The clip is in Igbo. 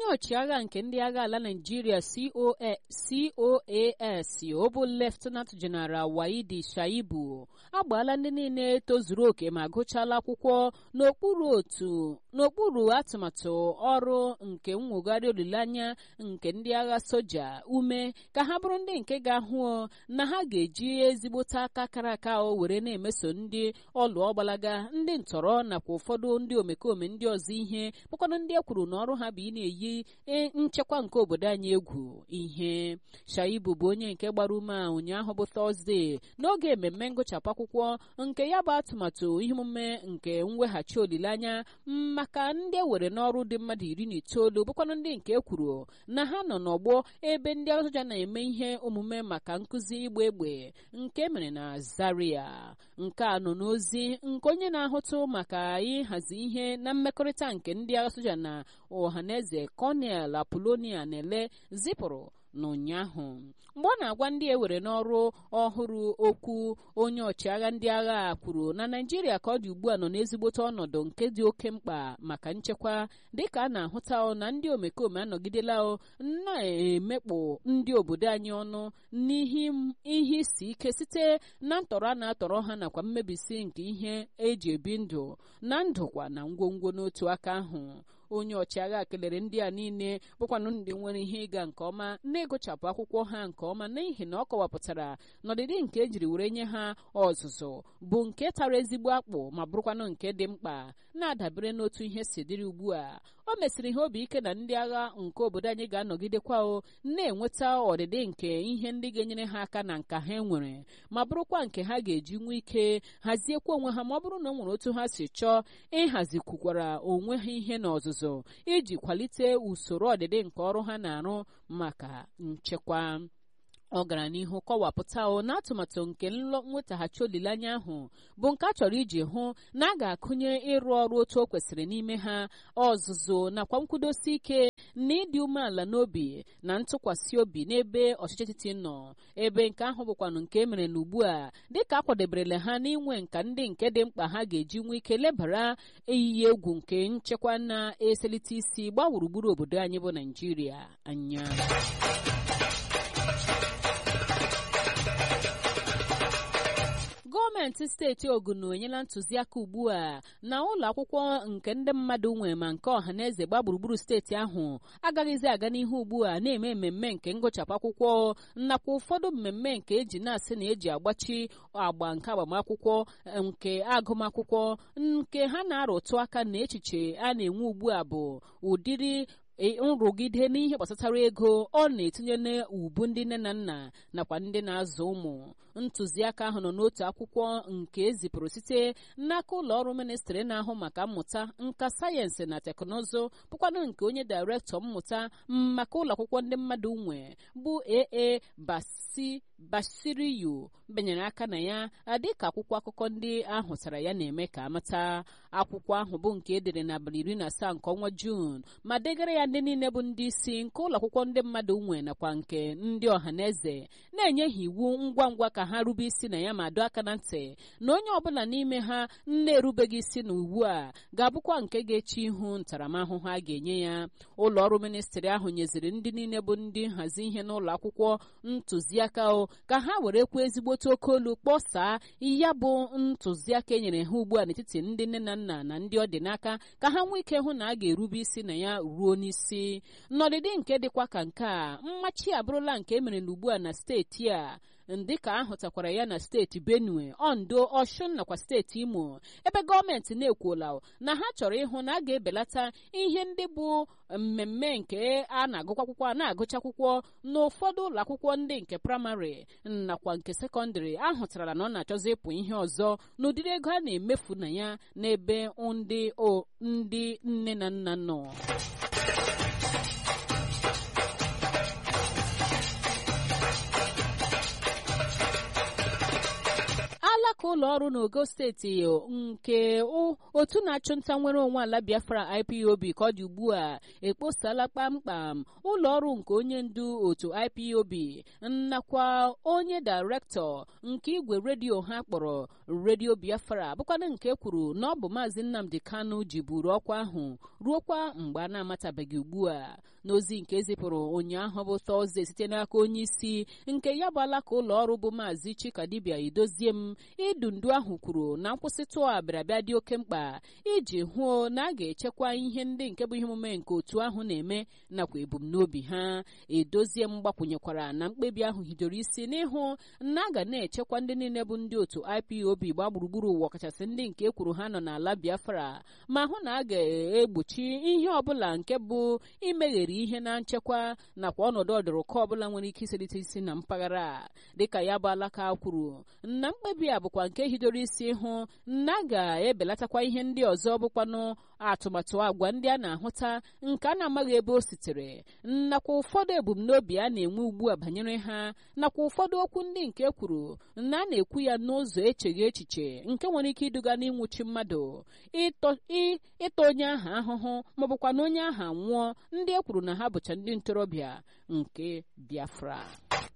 onye ọchịagha nke ndị agha ala naijiria coas ọ bụ leftenant jeneral waidi shaibu agbaala ndị niile tozuru oke ma gụchala akwụkwọ n'okpuru otu n'okpuru atụmatụ ọrụ nke nwogharị olileanya nke ndị agha soja ume ka ha bụrụ ndị nke ga-ahụ na ha ga-eji ezigbote aka kara aka o were na-emeso ndị ọlụ ọgbalaga ndị ntọrọ nakwa ụfọdụ ndị omekome ndị ọzọ ihe bụkwanụ ndị e kwuru na ọrụ ha bụ ị na-eyi nchekwa nke obodo anyị egwu ihe shaibu bụ onye nke gbara ume a ụnyaahụ bụ tọzdee n'oge mmemme ngụchapụ akwụkwọ nke ya bụ atụmatụ ihe omume nke mweghachi olileanya maka ndị ewere n'ọrụ dị mmadụ iri na itoolu bụkwanụ ndị nke e kwuru na ha nọ n'ọgbọ ebe ndị agha soja na-eme ihe omume maka nkụzi ịgba egbe nke mere na zaria nke a nọ n'ozi nke onye na-ahụtụ maka ịhazi ihe na mmekọrịta nke ndị agha soja na ọhaneze kọnel apolonia na-ele zipụrụ n'ụnyaahụ mgbe ọ na-agwa ndị ewere n'ọrụ ọhụrụ okwu onye ọchịagha ndị agha kwuru na naijiria ka ọ dị ugbu a nọ n'ezigbote ọnọdụ nke dị oke mkpa maka nchekwa dịka a na-ahụta na ndị omekome anọgidela na-emekpụ ndị obodo anyị ọnụ n'ihe isi ike site na ntọrọ a na-atọrọ ha nakwa mmebisi nke ihe eji ebi ndụ na ndụkwa na ngwongwo n'otu aka ahụ onye ọchịagha kelere ndị a niile bụkwanụ ndị nwere ihe ịga nke ọma na-egochapụ akwụkwọ ha nke ọma n'ihi na ọ kọwapụtara n'ọdịdị nke ejiri were nye ha ọzụzụ bụ nke tara ezigbo akpụ ma bụrụkwanụ nke dị mkpa na-adabere n'otu ihe si dịrị ugbu a o mesịrị ha obi ike na ndị agha nke obodo anyị ga-anọgidekwa o na-enweta ọdịdị nke ihe ndị ga-enyere ha aka na nka ha nwere ma bụrụkwa nke ha ga-eji nwee ike haziekwa onwe ha ma ọ bụrụ na o nwere otu ha si chọọ ịhazikwukwara onwe ha ihe n'ọzụzụ iji kwalite usoro ọdịdị nke ọrụ ha na-arụ maka nchekwa ọ gara n'ihu kọwapụta o na atụmatụ nke nwetaghachi olileanya ahụ bụ nke a chọrọ iji hụ na a ga-akụnye ịrụ ọrụ otu o kwesịrị n'ime ha ọzụzụ nakwa nkwudosi ike na ịdị umeala n'obi na ntụkwasị obi n'ebe ọchịchị etiti nọ ebe nke ahụ bụkwanụ nke e mere n'ugbu a dịka a kwadeberela ha n'inwe nka ndị nke dị mkpa ha ga-eji nwee ike lebara eyiyi egwu nke nchekwa na-eselite isi gbaa gburugburu obodo anyị bụ naijiria anya gọọmenti steeti ogun enyela ntụziaka ugbu a na ụlọ akwụkwọ nke ndị mmadụ nwe ma nke ọha na eze gba gburugburu steeti ahụ agaghịzi aga n'ihu ugbu a na-eme mmemme nke ngụchapụ akwụkwọ nakwa ụfọdụ mmemme nke eji na-asị na eji agbachi agba nke agbamakwụkwọ nke agụmakwụkwọ nke ha na-arụtụ aka na echiche a na-enwe ugbu a bụ ụdịrị nrụgide n'ihe gbasatara ego ọ na-etinye n'ubu ndị nne na nna nakwa ndị na-azụ ụmụ ntụziaka ahụ nọ n'otu akwụkwọ nke ezipụrụ site n'aka ụlọ ọrụ ministrị na-ahụ maka mmụta nka sayensị na teknụzụ bụkwanụ nke onye dairektọ mmụta maka ụlọ akwụkwọ ndị mmadụ nwe bụ aa basi basiriyu benyere aka na ya dịka akwụkwọ akụkọ ndị ahụtara ya na-eme ka amata akwụkwọ ahụ bụ nke edere n'abalị iri na asaa nke ọnwa juun ma degara ya ndị niile bụ ndị isi nke ụlọ akwụkwọ ndị mmadụ nwe nakwa nke ndị ọha na eze na-enye ha iwu ngwa ngwa ka ha rube isi na ya ma doo aka na ntị na onye ọbụla n'ime ha na-erubeghị isi na iwu a ga-abụkwa nke ga-eche ihu ntaramahụhụ a ga-enye ya ụlọ ọrụ ministrị ahụ nyeziri ndị niile bụ ndị nhazi ihe n'ụlọ akwụkwọ ntụziaka o ka ha were kwuo ezigbote oke olu kpọsaa ya bụ ntụziaka e nyere ha ugbu a n'etiti ndị nne na nna na ndị ọ dị n'aka ka ha nwee ike hụ na a ga-erube isi na ya ruo n'isi n'ọdịdị nke dịkwa ka nke a mmachi abụrụla nke emere n'ugbu a na steeti a dịka ahụtakwara ya na steeti benue ondo oshun nakwa steeti imo ebe gọọmenti na-ekwuola na ha chọrọ ịhụ na a ga-ebelata ihe ndị bụ mmemme nke a na-agụkwa akwụkwọ a na-agụcha akwụkwọ n'ụfọdụ ụlọ akwụkwọ ndị nke praịmarị nakwa nke sekọndịrị ahụtara na ọ na-achọzi ịpụ ihe ọzọ n'ụdịrị ego a na-emefu na ya n'ebe ndị ndị nne na nna nọ alaka aka ụlọ ọrụ n'ogo steeti nke otu na-achụ nta nwere onwe ala biafra ipob ka ọ dị ugbu a ekposala kpamkpam ụlọ ọrụ nke onye ndu otu ipob nakwa onye dairektọ nke igwe redio ha kpọrọ redio biafra bụkwana nke kwuru na ọ bụ maazị nnamdi kanu ji buru ọkwa ahụ ruokwa mgbe a na-amatabeghị ugbu a n'ozi nke ezipụrụ ụnyaahụ bụ tọzde site n'aka onye isi nke ya bụ alaka ụlọ ọrụ bụ maazị chikadibia idozie m idu ndu ahụ kwuru na nkwụsịtụ a bịarabịa dị oke mkpa iji hụo na a ga-echekwa ihe ndị nke bụ ihe omume nke otu ahụ na-eme nakwa ebumnobi ha edozie m gbakwunyekwara na mkpebi ahụ hidoro isi n'ịhụ na a ga na-echekwa ndị niile bụ ndị otu ipob gbaa gburugburu ụwa ọkachasị ndị nke kwuru ha nọ n'ala biafra ma hụ na a ga-egbochi ihe ọbụla nke bụ imeghere ihe na nchekwa nakwa ọnọdụ ọdụrụkọ ọbụla nwere ike iselite isi na mpaghara dịka ya bụ alaka kwuru na mkpebi a bụkwa nke hidoro isi hụ na a ga-ebelatakwa ihe ndị ọzọ bụkwanụ atụmatụ agwa ndị a na-ahụta nke a na-amaghị ebe o sitere nakwa ụfọdụ ebumnobi a na-enwe ugbu a banyere ha nakwa ụfọdụ okwu ndị nke kwuru na a na-ekwu ya n'ụzọ echeghị echiche nke nwere ike iduga n'ịnwụchi mmadụ ịta onye ahụ ahụhụ maọbụkwa na onye ahụ nwụọ ndị e kwuru na ha bụcha ndị ntorobịa nke biafra